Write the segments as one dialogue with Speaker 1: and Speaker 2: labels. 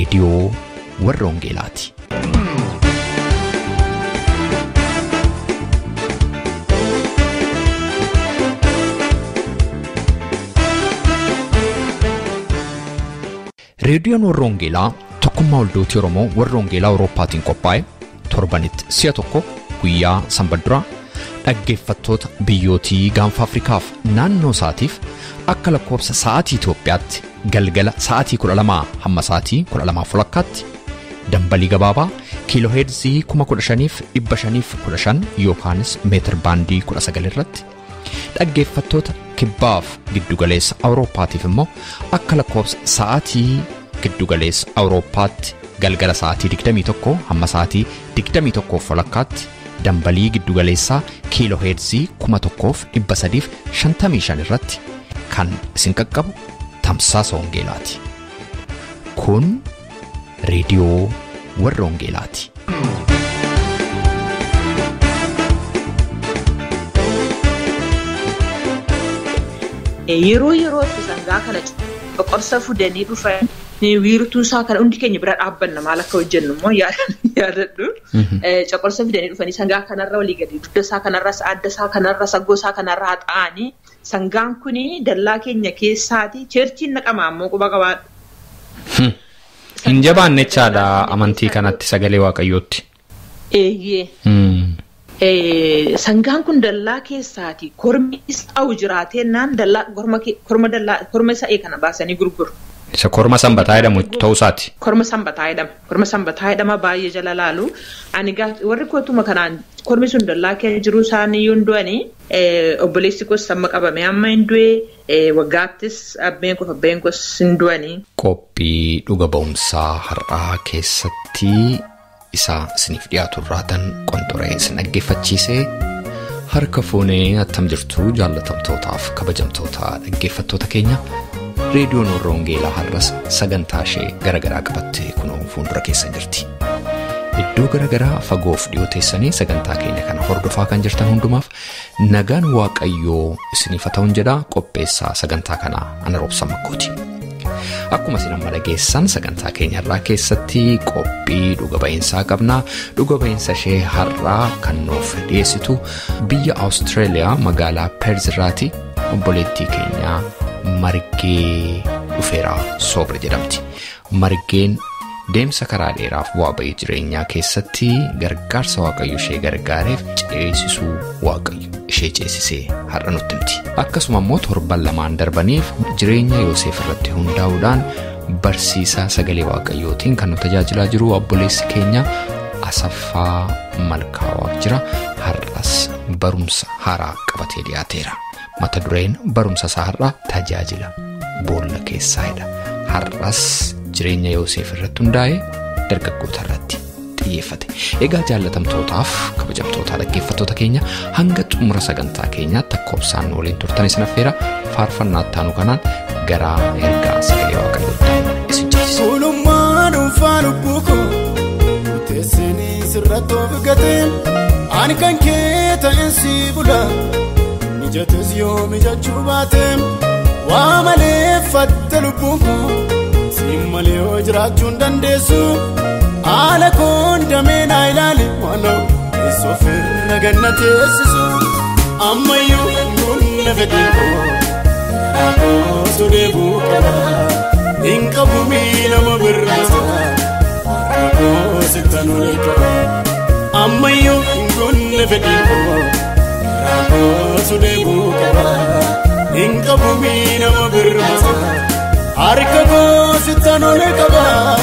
Speaker 1: reediyoo warra Wangeelaati. Reediyoon warra Wangeelaa tokkummaa waldooti Oromoo warra Wangeelaa Awurooppaatiin qophaa'e torbanitti si'a tokko guyyaa sanbadduraa dhaggeeffattoota biyyootii gaanfa Afrikaaf naannoo isaatiif akka lakkoobsa sa'aatii Itoophiyaatti galgala sa'aatii 12 hamma sa'aatii 12 walakkaatti dambalii gabaabaa kiiloo heerzii 15,515 yookaanis meetir baandii 19 irratti dhaggeeffattoota kibbaaf giddugaleessa awurooppaatiif immoo akka lakkoobsa sa'aatii giddugaleessa awurooppaatti galgala sa'aatii 21 hamma sa'aatii 21 walakkaatti dambalii giddugaleessaa kiiloo heerzii 1355 irratti kan isin qaqqabu tamsaasa wangeelaati. Kun reediyoo warra wangeelaati.
Speaker 2: Yeroo yerootti sangaa kana boqorsa fudanii dhufan wiirtuu isaa kana hundi keenya bira dhaabbanna maal akka hojjennu immoo yaadadhu. Coqorsa fidanii dhufanii sangaa kanarra walii gadi dugda isaa kanarra adda isaa kanarra saggoo isaa kanarra haxaa'anii sangaan kuni dallaa keenya keessaati cheerchiin naqamaa ammoo quba qabaadha.
Speaker 1: Hin jabaanne jechaadha amantii kanatti sagalee waaqayyootti.
Speaker 2: Eeyyee. Sangaan kun dallaa keessaati kormi isaa'u jiraatennaan korma dallaa korma sa'ee kana baasanii gurguru.
Speaker 1: Isa korma sanbataa jedhamu ta'uu isaati.
Speaker 2: Korma sanbataa jedhama. Korma sanbataa jedhama baay'ee jala laalu. Ani warri kootuma kanaan kormi sun dallaa keessa jiru isaanii yoo du'anii obboleessi kos amma qabame amma hin du'e waggaattis abbeen koo abbeen kos hin du'anii.
Speaker 1: Qophii dhuga ba'umsaa har'aa keessatti isa isiniif dhiyaatu irraatan qonxoree isin dhaggeeffachiisee harka fuunee attam jirtu jaallatamtootaaf kabajamtoota dhaggeeffattoota keenya. reediyoon warra wangeelaa har'as sagantaa ishee garaagaraa qabattee kunoo fuuldura keessa jirti. Iddoo garaagaraa fagoof dhiyoo teessanii sagantaa keenya kana hordofaa kan jirtan hundumaaf nagaan waaqayyoo isiniif haa ta'uun jedhaa qopheessaa sagantaa kanaa ana roobsa makkooti. Akkuma isin amma dhageessan sagantaa keenya har'aa keessatti qophii dhuga ba'iinsaa qabna. Dhuga ba'iinsa ishee har'aa kan nuuf dhiyeessitu biyya Awustiraaliyaa magaalaa Peerziraati obboleettii keenyaa margee dhufeeraa soobra jedhamti. Margeen deemsa karaa dheeraaf bu'aa ba'ii jireenyaa keessatti gargaarsa waaqayyo ishee gargaareef ceesisuu waaqayyo ishee ceesisee har'a nutti himti. Akkasuma immoo torban lamaan darbaniif jireenya Yoosef irratti hundaa'uudhaan barsiisaa sagalee waaqayyootiin kan nu tajaajilaa jiru obboleessi keenya Asaffaa Malkaawaa jira. Har'as barumsa haaraa qabatee dhiyaateera. mata dureen barumsa isaa har'aa tajaajila boolla keessaadha har'as jireenya yoosef irratti hundaa'ee dargaggoota irratti xiyyeeffate egaa jaallatamtootaaf kabajamtoota dhaggeeffattoota keenya hanga xumura sagantaa keenyaatti lakkoofsaan waliin turtan isin affeera faarfannaa ittaanu kanaan gara ergaa sagalee waaqayyootti isin ceesisa.
Speaker 3: Oolummaa dhuunfaa lubbuu koo teessinii sirratti of gateen ani kan kee ta'een si bula. mijates yoo mijachuu baateem waa malee fatte lubbuun koo siin malee yoo jiraachuu hin dandeessu haala koon damee naa ilaali waanoo keessoo firra ganna teessisu ammayyuu humna fedhii koo osoo deebuu qaba hin qabu miilama birraasa harka koo sittan olee qaba ammayyuu humna fedhii koo. Rakkoon deebuu qaba hin qabu miidhama birmaasa harka koo sittan olee qaba.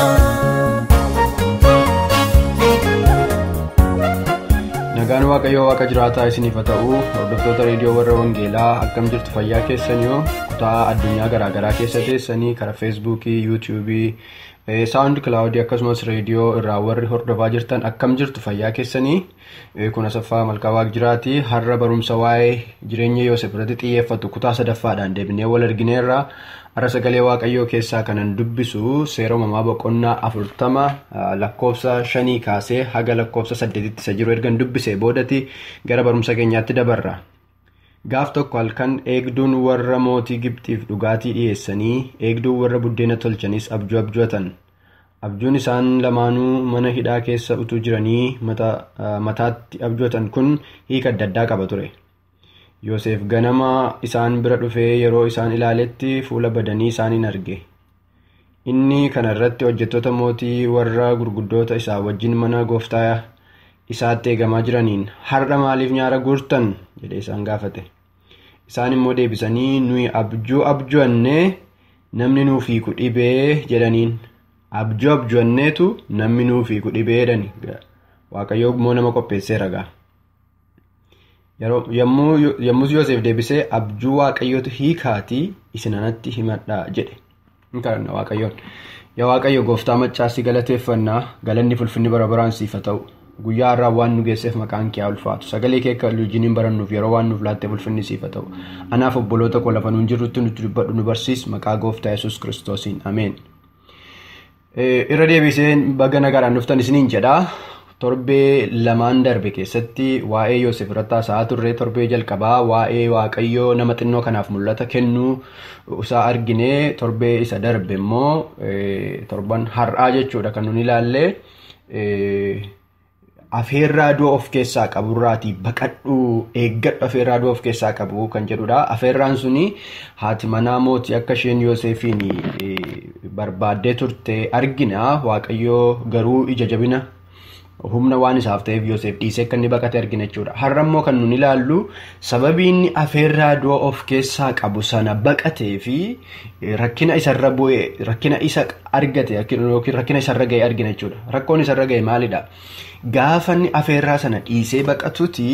Speaker 4: Nagaan Waaqayyoo Waaqa jiraataa isiniif haa ta'u hordoftoota reediyoo warra Wangeelaa akkam jirtu fayyaa keessan yoo kutaa addunyaa garaagaraa keessa teessanii karaa feesbuukii yuutuubii saawundi kilaawudii akkasumas reediyoo irraa warri hordofaa jirtan akkam jirtu fayyaa keessanii kun asaffaa malkaa jiraati har'a barumsa waa'ee jireenya yoosef irratti xiyyeeffatu kutaa sadaffaadhaan deebinee wal argineerra har'a sagalee waaqayyoo keessaa kanan dubbisu seera uumamaa boqonnaa afurtama lakkoofsa shanii kaasee haga lakkoofsa saddeetitti isa jiru ergan dubbisee boodati gara barumsa keenyaatti dabarra. gaaf tokko halkan eegduun warra mootii gibxiif dhugaatii dhiyeessanii eegduun warra buddeena tolchanis abjuu abjootan abjuun isaan lamaanuu mana hidhaa keessa utuu jiranii mataatti abjootan kun hiika adda addaa qaba ture. Yoosef ganama isaan bira dhufee yeroo isaan ilaaletti fuula badanii isaaniin arge. Inni kana irratti hojjettoota mootii warra gurguddoota isaa wajjin mana gooftaa isaatti eegamaa jiraniin har'a maaliif nyaara guurtan jedhee isaan gaafate. Isaan immoo deebisanii nuyi abjuu abjoonnee namni nuuf hiiku dhibee jedhaniin. Abjuu abjoonneetu namni nuuf hiiku dhibee jedhani. Waaqayyoo immoo nama qopheessee ragaa. Yommus Yoosef deebisee abjuu waaqayyootu hiikaatii isin anatti himadhaa jedhe. Kadhanna waaqayyoon. Yaa waaqayyo gooftaa maccaasii galateeffannaa galanni fulfinni bara baraan siif haa ta'u. Guyyaa har'aa waan nu geesseef maqaan kee haa ulfaatu. Sagalee kee akka wajjin barannuuf yeroo waan nuuf laattee fulfinni siif haa ta'u. Anaaf obboloota koo lafa nuun jirrutti nutti dubbadhu nu barsiis maqaa gooftaa yesus kiristoosiin ameen. Irra deebisee baga nagaadhaan dhuftan isiniin jedhaa. Torbee lamaan darbe keessatti waa'ee Yoosef irratti haasa'aa turre torbee jalqabaa waa'ee waaqayyoo nama xinnoo kanaaf mul'ata kennuu isaa argine torbee isa darbe immoo torban har'aa jechuudha kan nun ilaalle afeerraa du'a of keessaa qaburraatii baqadhu eeggadhu afeerraa du'a of keessaa qabu kan jedhudha. Afeerraan suni haati manaa mootii akka isheen Yoosefiin barbaaddee turte argina waaqayyoo garuu ija jabina humna waan isaaf ta'eef Yoosef dhiisee akka inni baqate argina jechuudha. Har'a immoo kan nun ilaallu sababii inni afeerraa du'a of keessaa qabu sana baqatee fi rakkina isarra bu'e rakkina isa argate yookiin rakkina isarra ga'e argina jechuudha. Rakkoon isarra ga'e maalidha? Gaafa inni afeerraa sana dhiisee baqatuti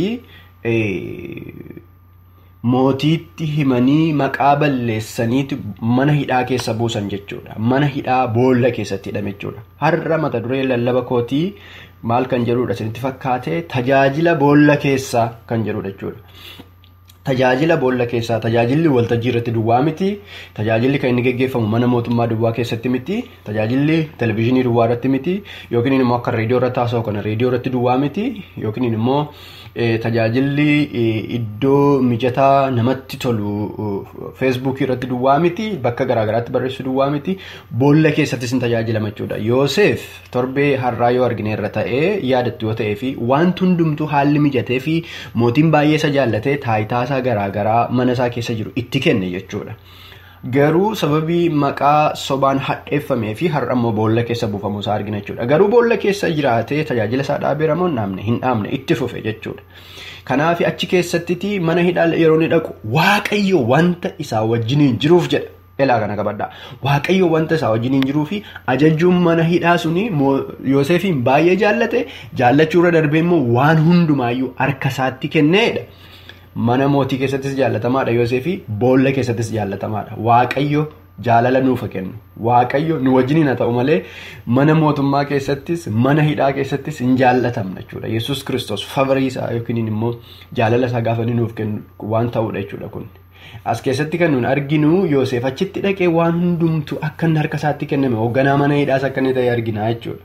Speaker 4: mootiitti himanii maqaa balleessaniiti mana hidhaa keessa buusan jechuudha. Mana hidhaa boolla keessatti hidhame jechuudha. Har'a mata duree lallaba kootii maal kan jedhudha isinitti fakkaate tajaajila boolla keessaa kan jedhudha jechuudha. Tajaajila boolla keessaa tajaajilli waltajjii irratti duwwaa miti tajaajilli kan inni geggeeffamu mana mootummaa duwwaa keessatti miti tajaajilli televizyiinii duwwaa irratti miti yookiin immoo akka reediyoo irratti haasa'u kana reediyoo irratti duwwaa miti yookiin immoo tajaajilli iddoo mijataa namatti tolu feesbuukii irratti duwwaa miti bakka garaagaraatti barreessu duwwaa miti boolla keessattis ni tajaajilama jechuudha. Yoosef torbee har'aa yoo argine irra ta'ee yaadattu yoo ta'ee fi wanti hundumtuu haalli mijatee fi mootiin baay'ee isa jaallatee taayitaa isaa garaagaraa mana isaa keessa jiru itti kenne jechuudha. Garuu sababii maqaa sobaan hadheeffamee fi har'a immoo boolla keessa buufamuu isaa argina jechuudha. Garuu boolla keessa jiraatee tajaajila isaa dhaabeera moo hin dhaabne hin dhaabne itti fufe jechuudha. Kanaaf achi keessattiti mana hidhaa yeroo inni dhaqu waaqayyo wanta isaa wajjiniin jiruuf jedha. Elaa kana qabadhaa. Waaqayyo wanta isaa wajjiniin jiruu fi ajajuun mana hidhaa suni Yoosefiin baay'ee jaallate jaallachuurra darbee immoo waan hundumaayyuu harka isaatti kenneedha. Mana mootii keessattis jaallatamaadha Yoosefii boolla keessattis jaallatamaadha. Waaqayyo jaalala nuuf kennu. Waaqayyo nu wajjiniin haa ta'u malee mana mootummaa keessattis mana hidhaa keessattis hin jaallatamna jechuudha. Yesuus kiristoos favorii isaa yookiin immoo jaalala isaa gaafa nuuf kennu waan ta'udha jechuudha kun. As keessatti kan nuti arginu Yoosef achitti dhaqee waan hundumtu akka inni harka isaatti kenname hoogganaa mana hidhaas akka inni ta'e argina jechuudha.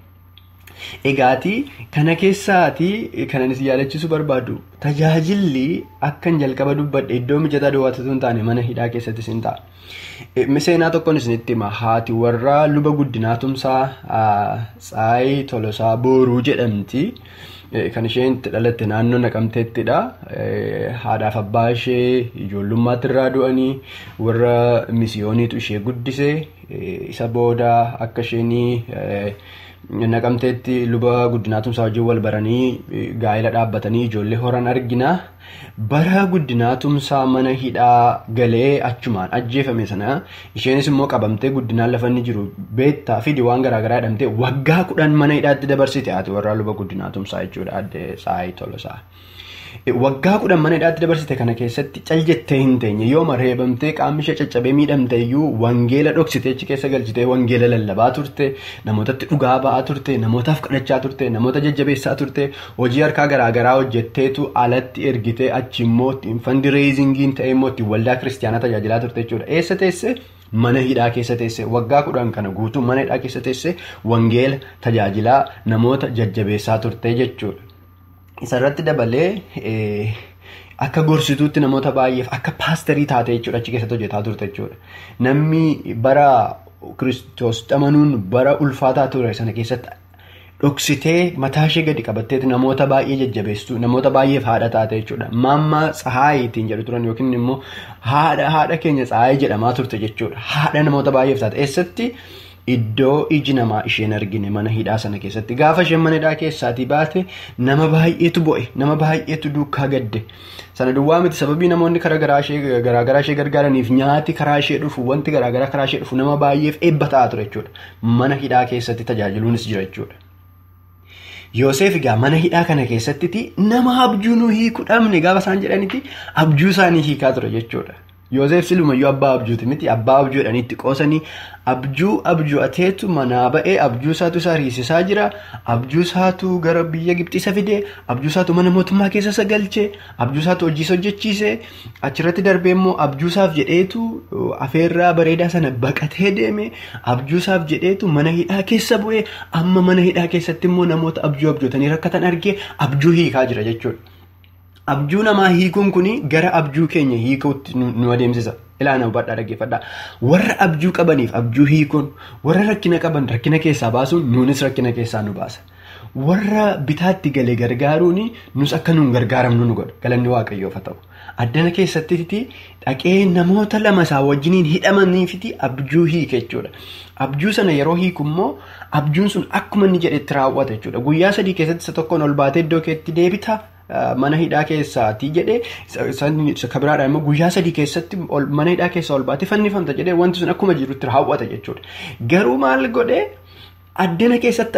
Speaker 4: Egaati kana keessaati kan ani si yaadachiisuu barbaadu tajaajilli akkan jalqaba dubbadhe iddoo mijataa duwwaatu hin taane mana hidhaa keessattis hin ta'a. Seenaa tokkoon isinitti hima haati warra luba guddinaa tumsaa Tsaayii Tolosaa Booruu jedhamti. Kan isheen itti dhalatte naannoo naqamteettidha. Haadhaaf abbaa ishee ijoollummaatti irraa du'anii warra misiyooniitu ishee guddise. Isa booda akka isheenii naqamteetti luba guddinaa tumsaa wajjin wal baranii gaa'ela dhaabbatanii ijoollee horan argina. Bara guddinaa tumsaa mana hidhaa galee achumaan ajjeefame sana isheenis immoo qabamtee guddinaan lafa inni jiru beektaa fi waan garaagaraa jedhamtee waggaa kudhan mana hidhaatti dabarsite haati warraa luba guddinaa tumsaa jechuudha adde Tsaayii Tolosaa. Waggaa kudhan mana hidhaatti dabarsite kana keessatti cal jettee hin teenye yooma reebamtee qaamni ishee caccabee miidhamte iyyuu wangeela dhoksitee achi keessa galchitee wangeela lallabaa turte namootatti dhugaa ba'aa turte namootaaf kadhachaa turte namoota jajjabeessaa turte hojii harkaa garaagaraa hojjetteetu alatti ergitee achi immoo fandireezingiin ta'e immoo ittiin waldaa kiristaanaa tajaajilaa turte jechuudha. Eessa teesse? Mana hidhaa keessa teesse waggaa kudhan kana guutuu mana hidhaa keessa teesse wangeela tajaajilaa namoota jajjabeessaa turte jechuudha. Isarratti dabalee akka gorsituutti namoota baay'eef akka paasterii taate jechuudha achi keessatti hojjetaa turte jechuudha. Namni bara kiristoositti amanuun bara ulfaataa ture sana keessatti dhoksitee mataa ishee gadi qabatteeti namoota baay'ee jajjabeessitu namoota baay'eef haadha taate jechuudha. Maammaa tsahaayitiin jedhu turan yookiin immoo haadha haadha keenya tsahaayii jedhamaa turte jechuudha. Haadha namoota baay'eef taate eessatti iddoo iji namaa isheen argine mana hidhaa sana keessatti gaafa isheen mana hidhaa keessaatii baate nama baay'eetu bo'e nama baay'eetu duukaa gadde. Sana duwwaa miti sababii namoonni karaa garaagaraa ishee gargaaraniif nyaati karaa ishee dhufu wanti garaagaraa karaa ishee dhufu nama baay'eef eebba ta'aa ture jechuudha. Mana hidhaa keessatti tajaajiluunis jira jechuudha. Yoosef egaa mana hidhaa kana keessatti nama abjuu nu hiikuu dhabne gaafa isaan jedhanitti abjuu isaanii hiikaa ture jechuudha. Yoosef silumayyuu abbaa abjuuti miti abbaa abjuu jedhaniitti qoosanii abjuu abju'ateetu manaa ba'ee abjuu isaatu isa riisisaa jira abjuu isaatu gara biyya Gibxii isa fidee abjuu isaatu mana mootummaa keessa isa galchee abjuu isaatu hojii isa hojjechiisee achirratti darbee immoo abjuu isaaf jedheetu afeerraa bareedaa sana baqatee deeme abjuu isaaf jedheetu mana hidhaa keessa bu'ee amma mana hidhaa keessatti immoo namoota abjuu abjootanii rakkatan argee abjuu hiikaa jira jechuudha. Abjuu namaa hiikuun kun gara abjuu keenya hiikuutti nu adeemsisa. Ilaana hubadhaa dhaggeeffadhaa. Warra abjuu qabaniif abjuu hiikuun warra rakkina qaban rakkina keessaa baasuun nuunis rakkina keessaa nu baasa. Warra bitaatti galee gargaaruun nus akka nuun gargaaramnu nu godha. Galanni waaqayyoof haa ta'u. Addana keessatti dhaqee namoota lama isaa wajjiniin hidhamaniifiti abjuu hiike jechuudha. Abjuu sana yeroo hiiku immoo abjuun sun akkuma inni jedhetti raawwata jechuudha. Guyyaa sadii keessatti isa tokkoon ol baatee iddoo keetti deebita. Mana hidhaa keessaati jedhee kabiraadhaan immoo guyyaa sadii keessatti mana hidhaa keessaa ol baatee fannifamta jedhee wanti sun akkuma jirutti raawwata jechuudha. Garuu maal godhee addana keessatti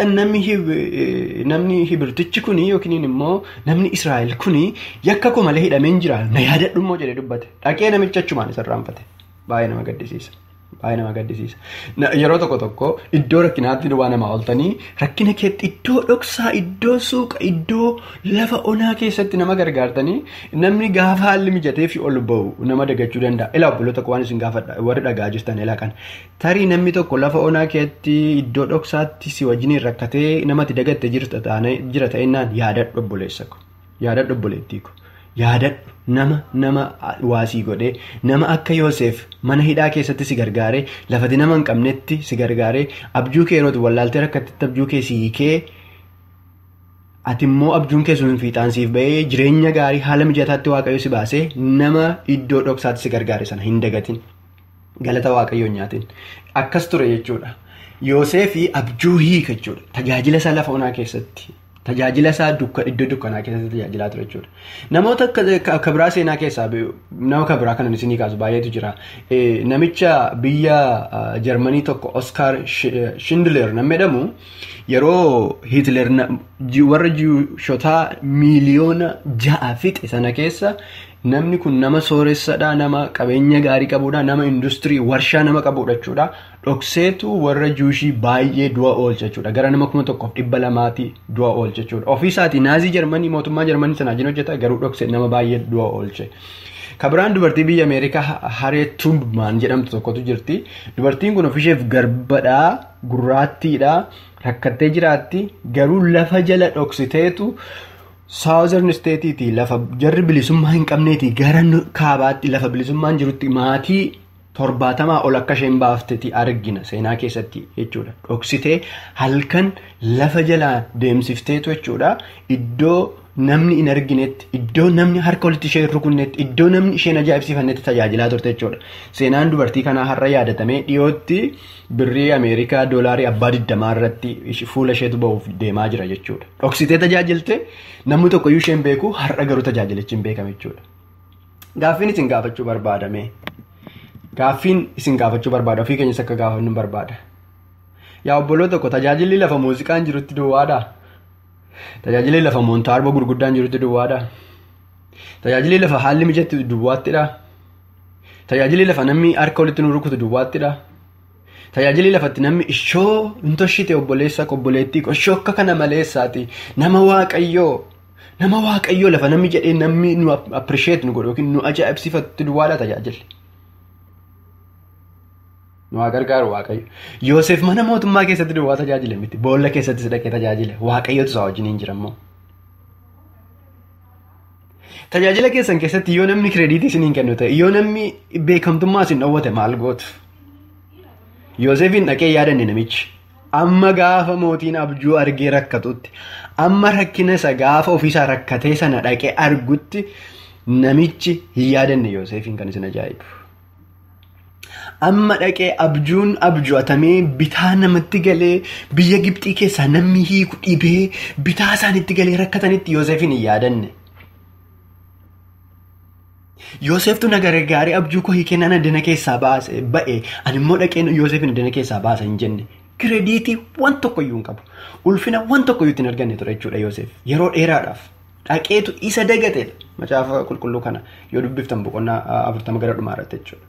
Speaker 4: namni hibirtichi kuni yookiin immoo namni Israa'el kuni yakka koo malee hidhamee hin jira na yaadadhu immoo jedhee dubbate dhaqee namicha achumaan isa irraanfate baay'ee nama gaddisiisa. Baay'ee nama gaddisiisa. Yeroo tokko tokko iddoo rakkinaatti waa namaa ooltanii rakkina keetti iddoo dhoksaa, iddoo suuqa, iddoo lafa onaa keessatti nama gargaartanii namni gaafa haalli mijatee fi ol ba'u nama dagachuu danda'a. Ilaa obboloota waan isin gaafadha warri dhagaa jirtan ilaa kana. Tarii namni tokko lafa onaa keetti iddoo dhoksaatti si wajjiniin rakkatee namatti dagatte jira ta'ennaan yaadadhu obboleessa ko. Yaadadhu obboleettii ko. Yaadadhu nama nama waasii godhee nama akka Yoosef mana hidhaa keessatti si gargaaree lafati nama hin qabnetti si gargaaree abjuu kee yeroo wallaaltee rakkattetti abjuu kee si hiikee ati immoo abjuun kee sun fiixaan siif bahee jireenya gaarii haala mijataatti waaqayyo si baasee nama iddoo dhoksaatti si gargaare sana hin dagatin galata waaqayyoon nyaatin akkas ture jechuudha. Yoosefii abjuu hiika jechuudha tajaajila isaa lafa onaa keessatti. Tajaajila isaa iddoo dukkanaa keessatti tajaajilaa ture jechuudha. Namoota akka biraa seenaa keessaa nama akka biraa kanan isinii kaasu baay'eetu jira. Namicha biyya Jarmanii tokko Oskar Shindler nama jedhamu yeroo Hitler warra Jiwishotaa miiliyoona ja'a fixe sana keessa namni kun nama sooressadha nama qabeenya gaarii qabudha nama industirii warshaa nama qabudha jechuudha. Dhokseetu warra juushii baay'ee du'a oolcha jechuudha. Gara nama kuma tokkoof dhibba lamaati du'a oolcha jechuudha. Ofiisaatii naazii Jarmanii mootummaa Jarmanii sanaa jin hojjeta garuu dhoksee nama baay'ee du'a oolche. Kabiraan dubartii biyya Ameerikaa Harriet Tubman jedhamtu tokkotu jirti. Dubartiin kun ofisheef garbadhaa gurraattiidha rakkattee jiraatti garuu lafa jala dhoksiteetu. Saawuzarn isteetiitii lafa jarri bilisummaa hin qabneeti gara kaabaatti lafa bilisummaan jirutti maatii torbaatamaa ol akka isheen baaftetti argina seenaa keessatti jechuudha. Dhoksitee halkan lafa jalaa deemsifteetu jechuudha. Iddoo namni hin arginetti, iddoo namni harka walitti ishee rukunnetti, iddoo namni isheen ajaa'ibsiifannetti tajaajilaa turte jechuudha. Seenaan dubartii kanaa har'a yaadatamee dhiyootti birrii Ameerikaa doolaarii abbaa digdamaa irratti fuula isheetu bahuuf deemaa jira jechuudha. Dhoksitee tajaajilte namni tokkoyyuu isheen beeku har'a garuu tajaajilichi hin beekame jechuudha. Gaaffiin isin gaafachuu barbaadame. Gaaffiin isin gaafachuu barbaada ofii keenyas akka gaafannu barbaada. Yaa obboloo tokko tajaajilli lafa muuziqaan jirutti duwwaadhaa? Tajaajilli lafa moontaarba gurguddaan jirutti duwwaadhaa? Tajaajilli lafa haalli mijatti duwwaattidhaa? Tajaajilli lafa namni harka walitti nu rukutu duwwaattidhaa? Tajaajilli lafatti namni ishoo hin toshite obboleessa obboleettii ishoo akka kana maleessaati nama waaqayyoo nama waaqayyoo lafa namni jedhee namni nu appirisheet nu godhu yookiin nu ajaa'ibsiifatu duwwaadhaa tajaajilli. Nu haa gargaaru waaqayyo. Yoosef mana mootummaa keessatti duwwaa tajaajile miti. Boolla keessattis dhaqee tajaajile. Waaqayyotu isaa wajjin hin jirammoo. Tajaajila keessan keessatti yoo namni kireediitii isin hin kennu ta'e yoo namni beekamtummaa isin dhoowwate maal gootu? Yoosefiin dhaqee yaadanne namichi. Amma gaafa mootiin abjuu argee rakkatutti amma rakkina isa gaafa ofiisaa rakkatee sana dhaqee argutti namichi hin yaadanne Yoosefiin kan isin ajaa'ibu. Amma dhaqee abjuun abjuutamee bitaa namatti galee biyya Gibxii keessaa namni hiiku dhibee bitaa isaanitti galee rakkatanitti Yoosefiin hin yaadanne. Yooseftu nagara gaarii abjuu koo hiikee nana dana keessaa baase ba'e ani immoo dhaqee Yoosefin dana keessaa baasa hin jenne. Kireediitii waan tokkoyyuu hin qabu. Ulfina waan tokkoyyuu ittiin arganne ture jechuudha Yoosef. Yeroo dheeraadhaaf dhaqeetu isa dagateedha. Macaafa qulqulluu kana yoo dubbiftan boqonnaa afurtama gara dhumaa irratti jechuudha.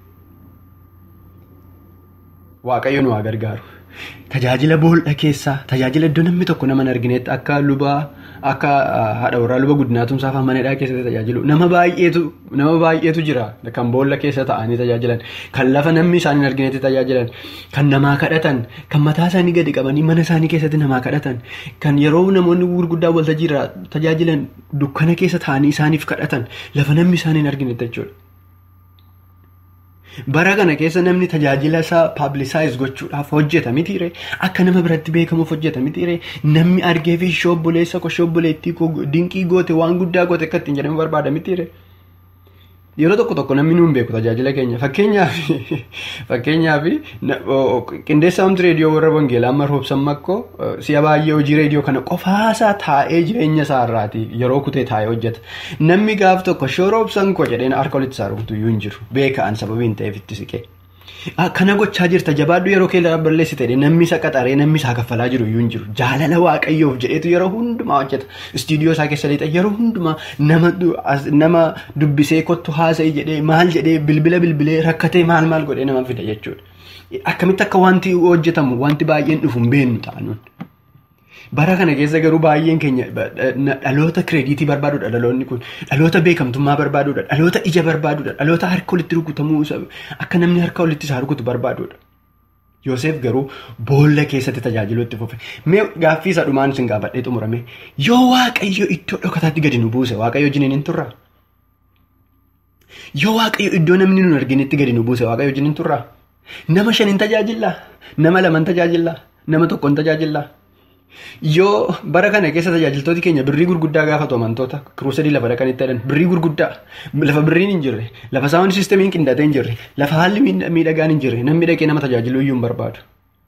Speaker 4: Waaqayyo nu haa gargaaru. Tajaajila boolla keessaa tajaajila iddoo namni tokko nama hin arginetti akka lubaa akka haadha warraa luba guddinaatumsaa fi manadhaa keessatti tajaajilu nama baay'eetu nama baay'eetu jira kan boolla keessa ta'anii tajaajilan kan lafa namni isaan hin arginetti tajaajilan kan namaa kadhatan kan mataa isaanii gadi qabanii mana isaanii keessatti namaa kadhatan kan yeroo namoonni gurguddaa waltajjii irraa tajaajilan dukkana keessa ta'anii isaaniif kadhatan lafa namni isaan hin arginetti jechuudha. Bara kana keessa namni tajaajila isaa paablisaayis gochuudhaaf hojjeta mitiire akka nama biratti beekamuuf hojjeta mitiire namni argee fi shobboleessa koo shobboleettii koo dinqii goote waan guddaa goote akka ittiin jedhamu barbaada mitiire. Yeroo tokko tokko namni nuun beeku tajaajila keenya fakkeenyaaf fakkeenyaaf qindeessa hamtu reediyoo warra wangeelaa amma roobsan makkoo si'a baay'ee hojii reediyoo kana qofaasaa taa'ee jireenya isaa irraati yeroo kutee taa'ee hojjeta. Namni gaaf tokko shoo roobsan koo jedheen harka walitti isaa rukutu iyyuu hin jiru beekaan sababiin ta'eef itti siqee. Kana gochaa jirta jabaaddu yeroo kee balleessite namni isa qaxaree namni isaa kaffalaa jiru iyyuu hin jiru jaalala waaqayyoof jedheetu yeroo hundumaa hojjeta istiidiyoo isaa keessa lixa yeroo hundumaa nama dubbisee kottu haasa'e jedhee maal jedhee bilbila bilbilee rakkatee maal maal godhee nama fida jechuudha. Akkamitti akka wanti hojjetamu wanti baay'een dhufu hin beeknu ta'anuun. Bara kana keessa garuu baay'een keenya dhaloota kireediitii barbaaduudha dhaloonni kun dhaloota beekamtummaa barbaaduudha dhaloota ija barbaaduudha dhaloota harka walitti rukutamuu akka namni harka walitti isaa rukutu barbaaduudha. Yoosef garuu boolla keessatti tajaajiluu itti fufe mee gaaffii isa dhumaan isin gaafadhee xumurame yoo waaqayyo iddoo dhokataatti gadi nu buuse waaqayyo wajjin hin turraa? Yoo waaqayyo iddoo namni nu arginetti gadi nu buuse waaqayyo wajjin hin turraa? Nama shan hin tajaajillaa? Nama lama hin tajaajillaa? Nama tokko hin tajaajillaa? Yoo bara kana keessa tajaajiltooti keenya birrii gurguddaa gaafatu amantoota kiruusadii lafa dhaqanitti jedhan birrii gurguddaa lafa birriin hin jirre lafa saawwan siistamiin qindaatee hin jirre lafa haalli miidhagaan hin jirre namni dhaqee nama tajaajiluu iyyuu hin barbaadu.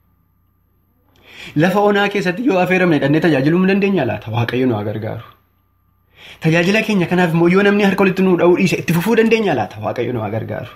Speaker 4: Lafa onaa keessatti yoo affeeramne dhannee tajaajiluu hin dandeenya laata waaqayyo nu haa gargaaru. Tajaajila keenya kanaaf immoo yoo namni harka walitti nu dha'uu dhiise itti fufuu dandeenya laata waaqayyo nu haa gargaaru.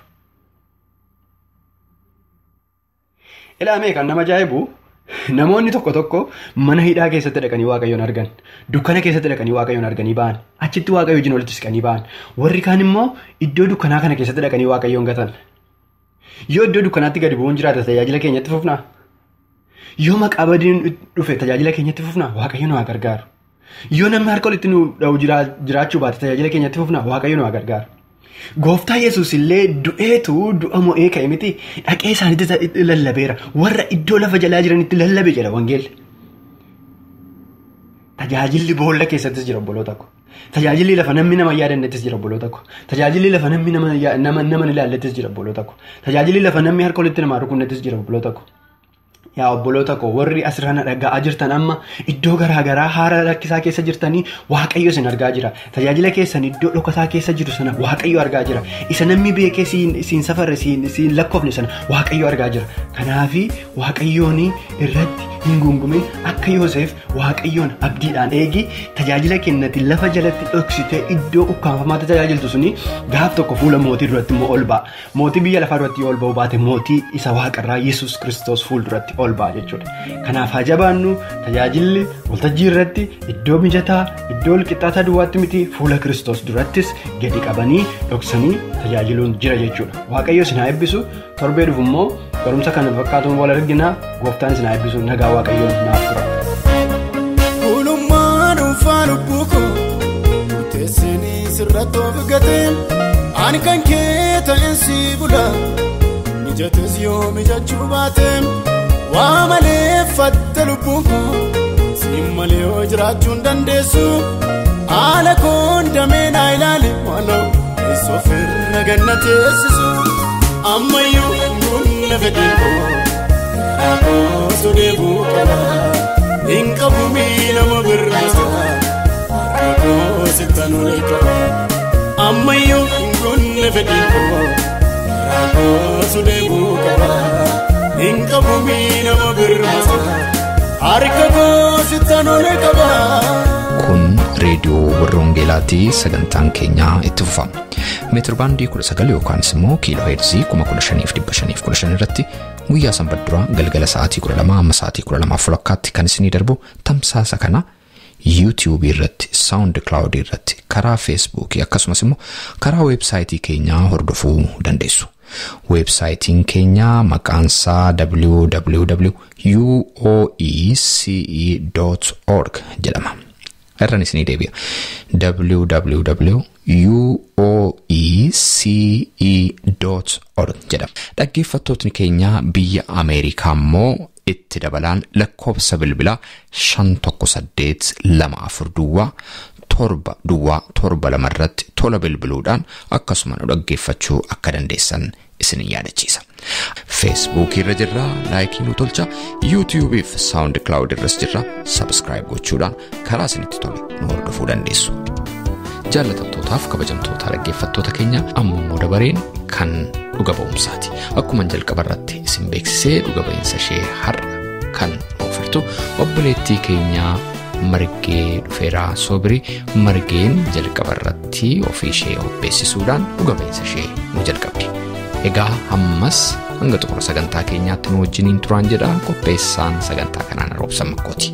Speaker 4: Ilaamee kan nama ajaa'ibu. Namoonni tokko tokko mana hidhaa keessatti dhaqanii waaqayyoon argan dukkana keessatti dhaqanii waaqayyoon arganii ba'an achitti waaqayyo wajjin walitti siqanii ba'an warri kaan immoo iddoo dukkanaa kana keessatti dhaqanii waaqayyoon gatan yoo iddoo dukkanaatti gadi bu'uun jiraate tajaajila keenyatti fufnaa yoo maqaa badiin dhufe tajaajila keenyatti fufnaa waaqayyo nu haa gargaaru yoo namni harka walitti nu dha'u jiraachuu baate tajaajila keenyatti fufnaa waaqayyo nu haa gargaaru. Gooftaa yesus illee du'eetu du'a mo'ee ka'e miti dhaqee isaanitti lallabeera warra iddoo lafa jalaa jiranitti lallabe jedha wangeelli. Tajaajilli boolla keessattis jira obboloota ko. Tajaajilli lafa namni nama yaadannettis jira obboloota ko. Tajaajilli lafa namni nama ilaallettis jira obboloota ko. Tajaajilli lafa namni harka walitti namaa rukunnettis jira obboloota ko. Yaa obboloota koo warri asirraan dhaga'aa jirtan amma iddoo garaagaraa haala rakkisaa keessa jirtanii waaqayyo isin argaa jira. Tajaajila keessan iddoo dhokataa keessa jiru sana waaqayyo argaa jira. Isa namni beekee siin safarre siin lakkoofne sana waaqayyo argaa jira. Kanaafi waaqayyoon irratti hin gungumin akka Yoosef waaqayyoon abdiidhaan eegi tajaajila kennati lafa jalatti dhoksitee iddoo ukkaanfamaatti tajaajiltu suni gaaf tokko fuula mootii duratti immoo ol ba'a. Mootii biyya lafaa duratti ol ba'u baate mootii isa waaqarraa Yesuus kiristoos fuulduratti ol ba'a jechuudha. Kanaaf haa jabaannu tajaajilli waltajjii irratti iddoo mijataa iddoo walqixxaataa duwwaatti miti fuula kiristoos durattis gadi qabanii dhoksanii tajaajiluun jira jechuudha. Waaqayyo isin haa eebbisu torbee dhufu immoo barumsa kana fakkaatuun wal argina gooftaan isin haa eebbisu nagaa waaqayyoon naaf tura.
Speaker 3: Gulummaa dhuunfaa lubbuu koo murteessinii sirratti of gateen ani kan kee ta'een si bula mijates yoo mijachuu baateen. waa malee fatte lubbuun koo siin malee yoo jiraachuun dandeessu haala koon damee naa ilaali waanoo eessoo firra ganna teessisu ammayyuu humna fedhiin koo karaa koosu deebuu qaba hin qabu miilama birraasa harka koosi tanulee qaba ammayyuu hin gonne fedhii koo karaa koosu deebuu qaba hin qabu miilama birraasa harka koosi tanulee qaba.
Speaker 1: Kun reediyoo warra Wangeelaatti sagantaan keenyaa itti fufama. Meetir baandii 19 yookaanis immoo kiiloo heerzii 15,515 irratti guyyaa sanbadduraa galgala sa'aatii 12 amma sa'aatii 12 walakkaatti kan isinii darbu tamsaasa kana yuutiyuubii irratti saawundi kilaawudii irratti karaa feesbuukii akkasumas immoo karaa weebsaayitii keenyaa hordofuu dandeessu. Weebsaayitiin keenyaa maqaansaa www.uoece.org jedhama. irran isinii deebi'a www.uoece.org jedhama dhaggeeffattootni keenya biyya ameerikaa immoo itti dabalaan lakkoofsa bilbilaa 518 duwwaa torba duwwaa torba lama irratti tola bilbiluudhaan akkasuma nu dhaggeeffachuu akka dandeessan isin yaadachiisa. feesbuukii irra jirra laayikii nu tolcha yuutiyuubiif saawundi kilaawud irras jirra sabskiraayib gochuudhaan karaa isinitti tole nu hordofuu dandeessu. Jaallatamtootaaf kabajamtoota dhaggeeffattoota keenya amma immoo dabareen kan dhuga ba'umsaati. Akkuma jalqaba irratti isin beeksisee dhuga ba'iinsa ishee har'a kan oofirtu obboleettii keenyaa margee dhufeeraa soobirii margeen jalqaba irratti ofii ishee obbeessisuudhaan dhuga ba'iinsa ishee nu jalqabdi. Egaa ammas hanga xumura sagantaa keenyaatti nu wajjiniin turaan jedha qopheessaan sagantaa kanaan roobsan makkooti.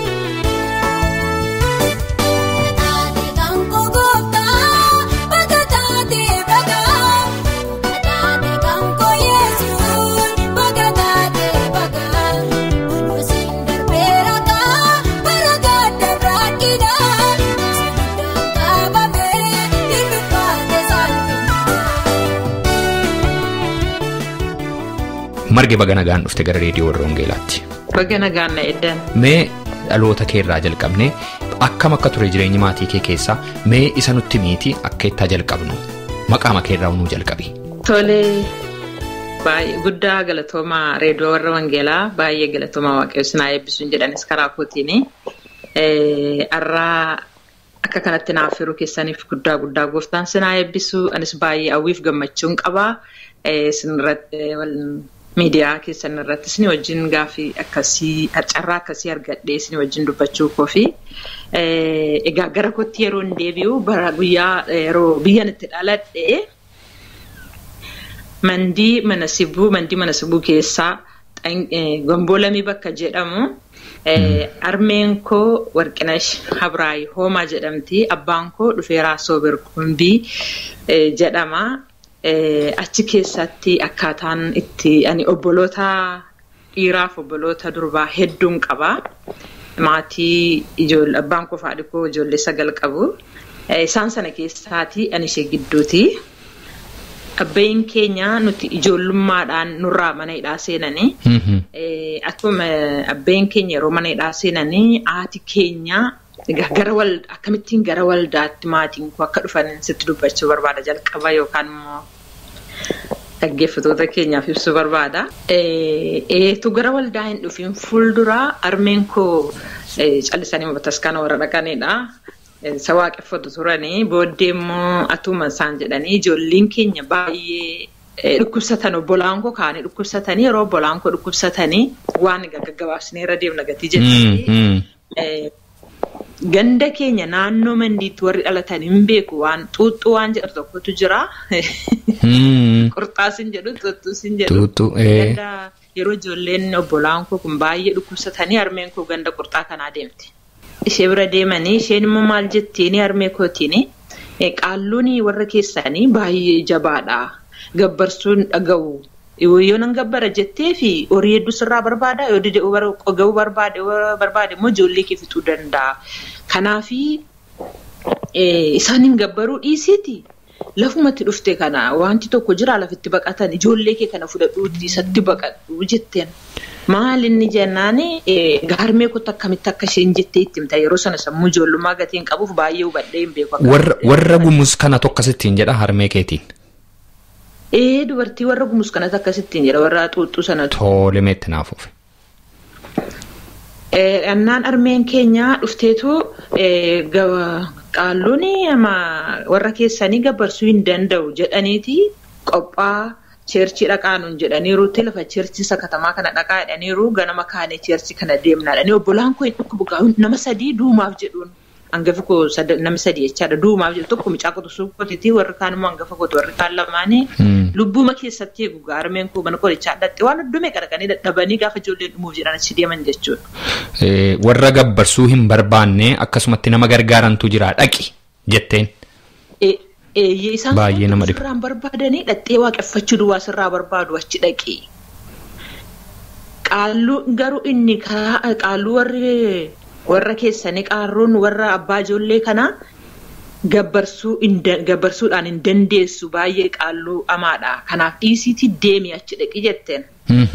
Speaker 1: marge baga nagaan dhufte gara reediyoo warra wangeelaatti.
Speaker 2: Baga nagaan na eddan.
Speaker 1: Mee dhaloota kee irraa jalqabnee akkam akka ture jireenyi maatii kee keessaa mee isa nutti miiti akka ittaa jalqabnu maqaa kee irraa nuu jalqabi.
Speaker 2: Tolee baay'ee guddaa galatoomaa reediyoo warra wangeelaa baay'ee galatoomaa waaqayyo sinaa eebbisuun jedhanis karaa kootiini. Har'aa akka kanatti naaf firuu keessaniif guddaa guddaa gooftaan sinaa eebbisuu anis baay'ee hawwiif gammachuun qabaa. miidiyaa keessan irratti isin wajjin gaaffii akkasii carraa akkasii argadhee isin wajjin dubbachuu koofi egaa gara kootti yeroo hin deebi'u bara guyyaa yeroo biyyan itti dhaladhe mandii mana sibuu mandii mana sibuu keessaa gombolamii bakka jedhamu armeen koo warqinash habraayi hoomaa jedhamti abbaan koo dhufeeraa soobir qumbii jedhama. achi keessatti akkaataan itti ani obboloota dhiiraaf obboloota durbaa hedduun qaba. Maatii abbaan koo fi koo ijoollee sagal qabu. Isaan sana keessaati ani ishee gidduuti. Abbayin keenya nuti ijoollummaadhaan nurraa mana hidhaa seenanii. Akkuma abbayin keenya yeroo mana hidhaa seenanii haati keenya gara akkamittiin gara waldaatti maatiin koo akka dhufan sitti dubbachuu barbaada jalqaba yookaan immoo dhaggeeffatoota keenyaaf ibsuu barbaada. Eetu gara waldaa hin dhufin fuulduraa armeen koo callisanii bataskaana warra dhaqanidha. Isa waaqeffatu turanii booddee immoo atuma isaan jedhanii ijoolleen keenya baay'ee dhukkubsatan obbolaan koo kaanii dhukkubsatanii yeroo obbolaan koo dhukkubsatanii waan gaggabaabsinee irra deemna gatii jettanii. Ganda keenya naannoo mandiitti warri dhalatan hin beeku waan xuuxxuu waan jedhu tokkotu jira. Qurxaas hin jedhu xuuxxuus hin jedhu. Yeroo ijoolleen obbolaan koo kun baay'ee dhukkubsatanii harmeen koo ganda qurxaa kanaa deemte. Ishee bira deemanii isheen immoo maal jettiin harmee kootiin qaalluun warra keessanii baay'ee jabaadha. Gabbarsuun dhaga'u. Yoo nan gabbara jettee fi horii hedduu sirraa barbaada yoo ga'uu barbaade barbaade immoo ijoollee kee fixuu danda'a. Kanaafi isaan hin gabbaruu dhiisiiti. Lafumatti dhufte kana wanti tokko jira lafitti baqatan ijoollee kee kana fudhadhuuti isatti baqadhu jetteen. Maal inni jennaan harmee kootu akkamitti akka isheen jettee itti himta yeroo sana sammuu ijoollummaa gatiin qabuuf baay'ee hubadhee hin beeku.
Speaker 1: Warra gumus kana tokko asittiin jedha harmee keetiin.
Speaker 2: Ee dubartii warra gumus kanas akkasittiin jedha warra xuuxxuu sanatu.
Speaker 1: Tole meetti naafuuf.
Speaker 2: Dhannaan armeen keenyaa dhufteetu qaalluun warra keessanii gabarsuu hin danda'u jedhaniiti qophaa cheerchii dhaqaanuun jedhaniiruutti lafa cheerchii sakatamaa kana dhaqaa jedhaniiru ganama kaanee cheerchii kana deemnaadhanii obbolaan koo hin nama sadii duumaaf jedhuun hangafa koo nama sadii jechaadha duumaaf jedhu tokko mucaa qotusuu kootiti warri kaan immoo hangafa kooti warri kaan lamaanii lubbuma keessatti eegu gaarmeen koo mana qorichaa dhatte waan hundumee qarqanii dadhabanii gaafa ijoolleen dhumuuf jedhan achi deeman jechuudha.
Speaker 1: Warra gabbarsuu hin barbaanne akkasumatti nama gargaarantu jira dhaqi jetteen.
Speaker 2: Isaan
Speaker 1: Baay'ee nama dhiba.
Speaker 2: sirraan barbaadanii dhattee waaqeffachuu duwwaa sirraa barbaadu achi dhaqi. Qaalluu garuu inni karaa qaalluu warri warra keessanii qaarruun warra abbaa ijoollee kanaa gabbarsuu gabbarsuudhaan hin dandeessu baay'ee qaalluu amaadha. Kanaaf dhiisiitii deemi achi dhaqi jetteen.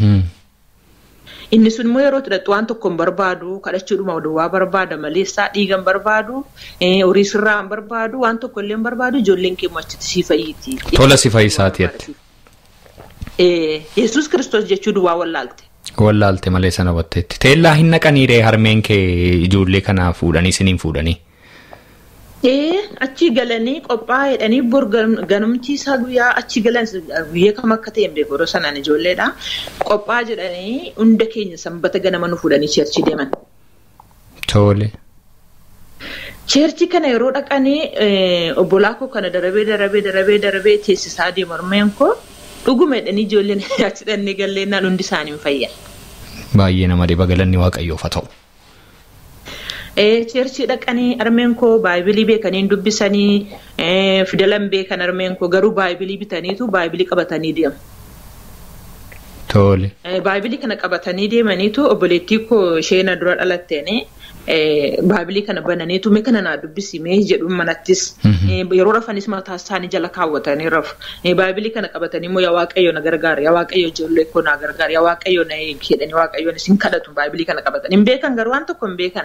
Speaker 2: Inni sun immoo yeroo hidhattu waan tokko hin barbaadu kadhachuudhuma duwwaa barbaada maleessaa dhiigan barbaadu horii sirraa hin barbaadu waan tokko illee hin barbaadu ijoolleen keemmoo achitti sii fayyiiti.
Speaker 1: Tola si fayyisaati jette.
Speaker 2: Yesuus kiristoos jechuu duwwaa wallaalte.
Speaker 1: Wallaalte malee sana batteetti. Teellaa hin naqaniiree harmeen kee ijoollee kanaa fuudhanii siniin fuudhanii.
Speaker 2: Ee achi galanii qophaa'aa jedhanii bor ganamtii isaa guyyaa achi galan guyyaa kam akka ta'e hin beeku yeroo sanaan ijoolleedha. Qophaa'aa jedhanii hunda keenya sanbata ganama nu fuudhanii cheerchii deeman.
Speaker 1: Tole.
Speaker 2: Cheerchii kana yeroo dhaqanii obbolaa koo kana darabee darabee darabee darabee teessisaa deemu harmeen koo dhuguma jedhanii ijoolleen achi dhannee galleennaan hundi isaanii hin fayyan.
Speaker 1: Baay'ee nama dhiba galanni waaqayyoof haa ta'u.
Speaker 2: Cheerchii dhaqanii armeen koo baayibilii beekanii dubbisanii fidalan beekan armeen koo garuu baayibilii bitaniitu baayibilii qabatanii deemu.
Speaker 1: Tole.
Speaker 2: Baayibilii kana qabatanii deemaniitu obboleettii koo isheen dura dhalatteeni baayibilii kana bananiitu mee kana naa dubbisi mee jedhu manattis yeroo rafanis mataa isaanii jala kaawwatanii rafu. Baayibilii kana qabatanii immoo yaa waaqayyo na gargaara yaa waaqayyo ijoollee koo na gargaara yaa waaqayyo na eegi jedhanii waaqayyoon isin kadhatu baayibilii kana qabatan hin beekan garuu waan tokko hin beekan.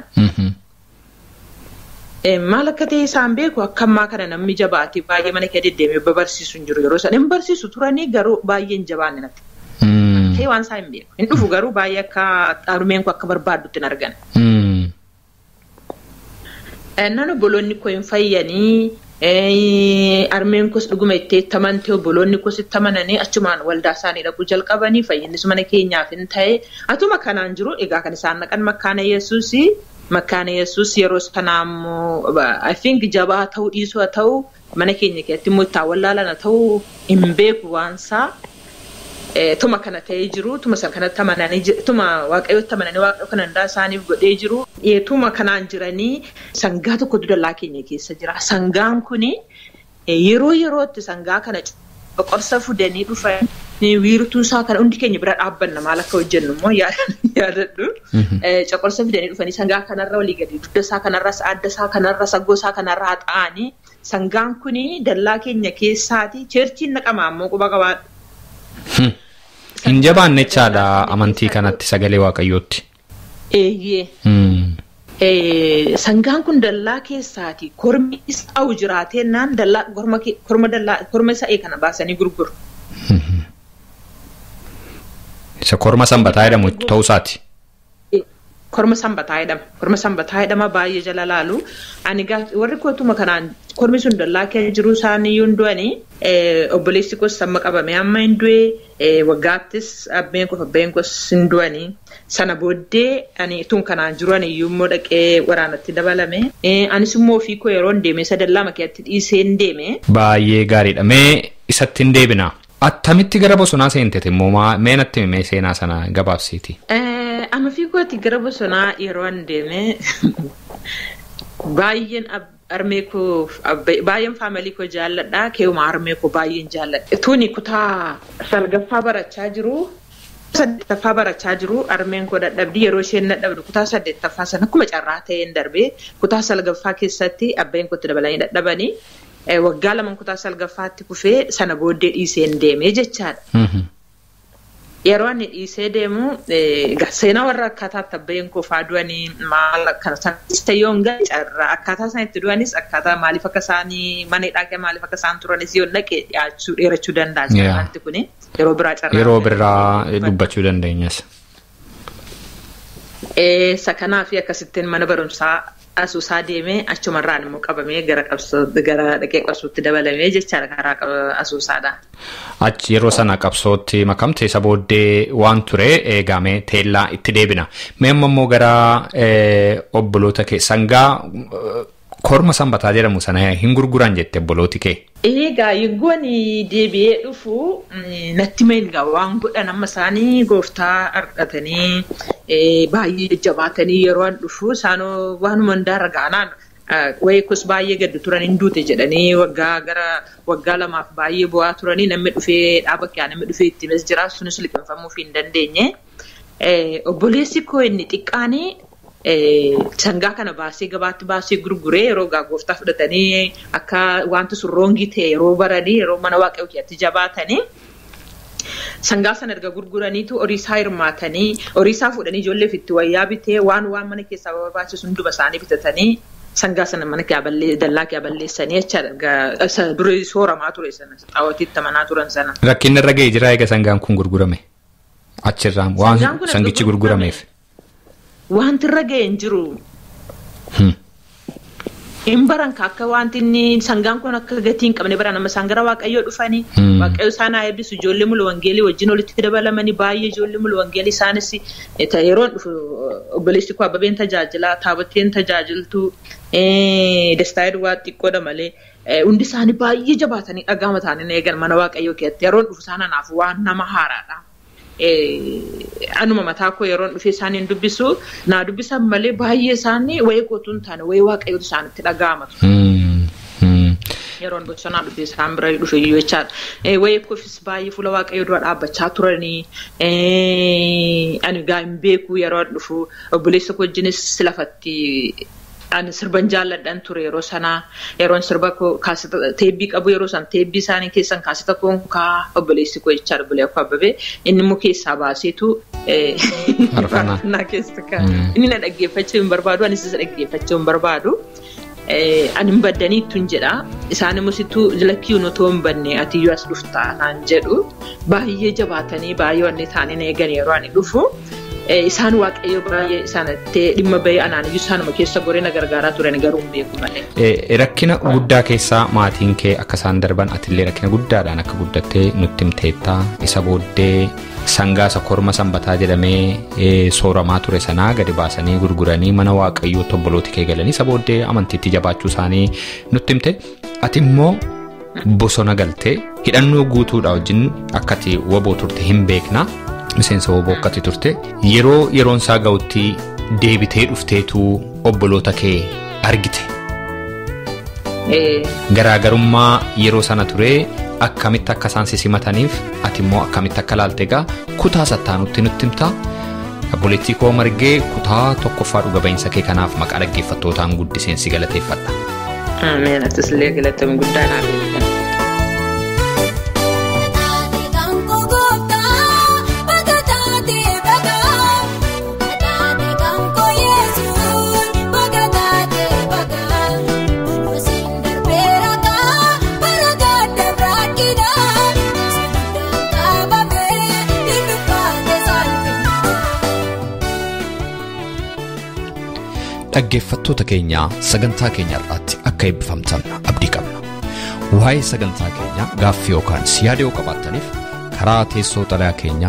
Speaker 2: Maal akka ta'e isaan beeku akka ammaa kana namni jabaate baay'ee mana kee deddeemee barsiisu hin jiru yeroo isaan hin barsiisu turanii garuu baay'ee hin jabaanne natti. Ta'e waan isaa hin beeku. Hin dhufu garuu baay'ee akka harmeen koo akka barbaaddutti hin argan. Nan obboloonni koo hin fayyanii harmeen koos dhuguma itti tamante obboloonni koos itti amananii achumaan waldaa isaanii dhaquu jalqabanii fayyinnis mana keenyaaf hin ta'e atuma kanaan jiru egaa kan isaan naqan makkaana yesuusii. Makkaana yesus yeroo sanaa immoo I think jabaa ta'uu dhiisuu haa ta'u mana keenya keessatti immoo itti wallaalan haa ta'u hin beeku waansaa tuma kana ta'ee jiru tuma sana kanatti amananii tuma waaqayyooti amananii waaqa kan hundaa isaaniif godhee jiru tuma kanaan jiranii sangaa tokkotu dallaa keenya keessa jira sangaan kuni yeroo yerootti sangaa kana boqorsa fudanii dhufan wiirtuu isaa kana hundi keenya bira dhaabbanna maal akka hojjennu immoo yaadadhu. Coqorsa fidanii dhufanii sangaa kanarra walii gadi dugda isaa kanarras adda isaa kanarra saggoo isaa kanarra haxaa'anii sangaan kuni dallaa keenya keessaati cheerchiin naqamaa immoo quba qabaadha.
Speaker 1: Hin jabaanne jechaadha amantii kanatti sagalee waaqayyootti.
Speaker 2: Eeyyee. Sangaan kun dallaa keessaati kormi isaa'u jiraatennaan dallaa korma dallaa korma sa'ee kana baasanii gurguru.
Speaker 1: Isa korma sanbataa jedhamu ta'uu isaati.
Speaker 2: Korma sanbataa jedhama. Korma sanbataa jedhama baay'ee jala laalu. Ani warri kootuma kanaan kormi sun dallaa keessa jiru isaaniiyyuu hin du'anii obboleessi koos samma qabamee amma hin du'e waggaattis abbeen koos abbeen koos hin du'anii. Sana booddee ani tun kanaan jiru ani iyyuu immoo dhaqee waraanatti dabalame. Anis immoo ofii koo yeroo hin deeme isa dallaa makiyaatti dhiisee hin deeme.
Speaker 1: Baay'ee gaariidha. Mee isatti hin deebina. Attamitti gara bosonaa seentete immoo mee natti mee seenaa sana gabaabsiiti.
Speaker 2: Amma ofii kooti gara bosonaa yeroo hin deeme baay'een harmee koo baay'een faamilii koo jaalladha. Keewuma harmee koo baay'een jaalladha. Tuni kutaa salgaffaa barachaa jiru. saddeettaffaa barachaa jiru harmeen koo dadhabdi yeroo isheen dadhabdu kutaa saddeettaffaa sana akkuma carraa ta'een darbee kutaa salgaffaa keessatti abbeen kootti dabalanii dadhabanii waggaa lama kutaa salgaffaatti kufee sana booddee dhiiseen deemee jechaadha. yeroo inni dhiisee deemu seenaa warra akkaataa tabbeen kofaa du'anii maal akkana sanis ta'ee gadi carraa akkaataa isaan itti du'anis akkaataa maaliif akka isaanii mana hidhaa maaliif akka isaan turanis yoo naqe dhiyaachuu dheerachuu danda'a wanti kuni yeroo biraa carraa.
Speaker 1: Yeroo biraa dubbachuu dandeenyas.
Speaker 2: Isa kanaaf akkasittiin mana barumsaa asuusaa deemee achumarraan immoo qabamee gara gara dhaqee qabsootti dabalamee jechaadha karaa asuusaadha.
Speaker 1: Achi yeroo sana qabsootti makamte isa booddee waan ture eegamee teellaa itti deebina. Mee amma immoo gara obboloota kee sangaa korma sanbataa jedhamu sana hin gurguran jette obbolooti kee.
Speaker 2: Egaa yeggoon deebi'ee dhufu natti meelgaa waan godhan amma isaanii gooftaa argatanii baay'ee jajjabaatanii yeroo an dhufu isaanoo waanuma hundaarra gaanaan wayikus baay'ee gaddu turan hin duute jedhanii waggaa gara waggaa lamaaf baay'ee bu'aa turanii namni dhufee dhaaba kiyyaa namni dhufee ittiinis jira sunis liqinfamuuf hin dandeenye. Obboleessi koo inni xiqqaanii sangaa kana baasee gabaatti baasee gurguree yeroo gooftaa fudhatanii akka wanti sun roongii ta'e yeroo baranii yeroo mana waaqayyoo keessatti jabaatanii. Sangaa sana erga gurguraniitu horiisaa hirmaatanii horiisaa fuudhanii ijoolleef itti wayyaa bitee waan waan mana keessaa barbaachisu hundumaa isaanii bitatanii sangaa sana mana dallaa kee balleessanii jechaadha. Durii sooramaa ture sana xaawwatiitti amanaa turan sana.
Speaker 1: Rakkinni irra ga'ee jira egaa sangaan kun gurgurame. Achirraan waan sangichi gurgurameef.
Speaker 2: Wanti irra ga'e hin jiru. Hin baran akka wanti inni sangaan kun akka gatii hin qabne baran amma isaan gara waaqayyoo dhufanii waaqayyoo isaan haa eebbisu ijoollee mulu wangeelii wajjin walitti dabalamanii baay'ee ijoollee mulu wangeelii isaanis yeroon dhufu obboleessi koo ababeen tajaajila taaboteen tajaajiltu dastaa duwwaa xiqqoodha malee hundi isaanii baay'ee jabaatanii dhagaama isaanii eegan mana waaqayyoo keessatti yeroon dhufu isaan anaaf waan nama haaraadha. anuma mataa koo yeroon dhufee isaaniin dubbisu naa dubbisan malee baay'ee isaanii wayii kootu hin taane wayii waaqayyootu isaanitti dhaga'amatu. Yeroon bosonaa dhufee isaan bira dhufe iyyuu jechaadha. Wayii koofis baay'ee fuula waaqayyoo dura dhaabbachaa turanii ani gaa hin beeku yeroo dhufu obboleessa koo wajjinis lafatti ani sirban jaalladhan ture yeroo sanaa yeroon sirba teebbii qabu yeroo san teebbii isaanii keessan kaasita koon kaa obboleessi koo jecha obbolee koo abbabee inni immoo keessaa baaseetu faarfannaa keessa kaa inni na dhaggeeffachuu hin barbaadu anis isa dhaggeeffachuu hin barbaadu. Ani hin baddanii ittuun jedha isaan immoo sittuu lakkii otoo hin banne atiyyuu as dhuftaa naan jedhu baay'ee jabaatanii baay'ee wanni isaanii eegan yeroo ani dhufu. isaan waaqayyo baay'ee isaanitti dhimma bahee anaaniyyuu isaanuma keessa gorina gargaaraa turan garuu hin beeku malee.
Speaker 1: Rakkina guddaa keessaa maatiin kee akka isaan darban atillee rakkina guddaadhaan akka guddattee nutti himteetta isa booddee sangaasa korma sanbataa jedhamee sooramaa ture sanaa gadi baasanii gurguranii mana waaqayyoo obbolooti kee galanii isa booddee amantiitti jabaachuu isaanii nutti himte ati immoo bosona galtee hidhannoo guutuudha wajjin akkati waboo turte hin beekna. miseensa waboo akkati turte yeroo yeroon isaa ga'utti deebitee dhufteetu obboloota kee argite. Garaagarummaa yeroo sana ture akkamitti akka isaan si simataniif ati immoo akkamitti akka laalte egaa kutaa sattaanutti nutti himta. Obboleettii koo margee kutaa tokkoffaa dhuga ba'iinsa kee kanaaf maqaa dhaggeeffattootaan guddiseen si galateeffadha.
Speaker 2: Ameen atis illee galatama guddaa naaf eebbifama.
Speaker 1: Dhaggeeffattoota keenyaa sagantaa keenya irratti akka eebbifamtan abdii qabna. Waa'ee sagantaa keenyaa gaaffii yookaan yaada yoo qabaattaniif karaa teessoo xalayaa keenyaa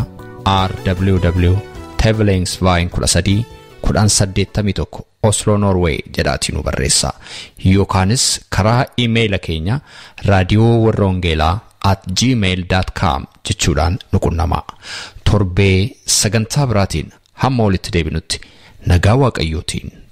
Speaker 1: rww.tevelensvaayin13 Oslo Norway jedhaatiin nu barreessaa yookaanis karaa iimeeyila keenya raadiyoo warra Ongeelaa at gmail.com jechuudhaan nu qunnamaa. Torbee sagantaa biraatiin hamma walitti deebinutti nagaa waaqayyootiin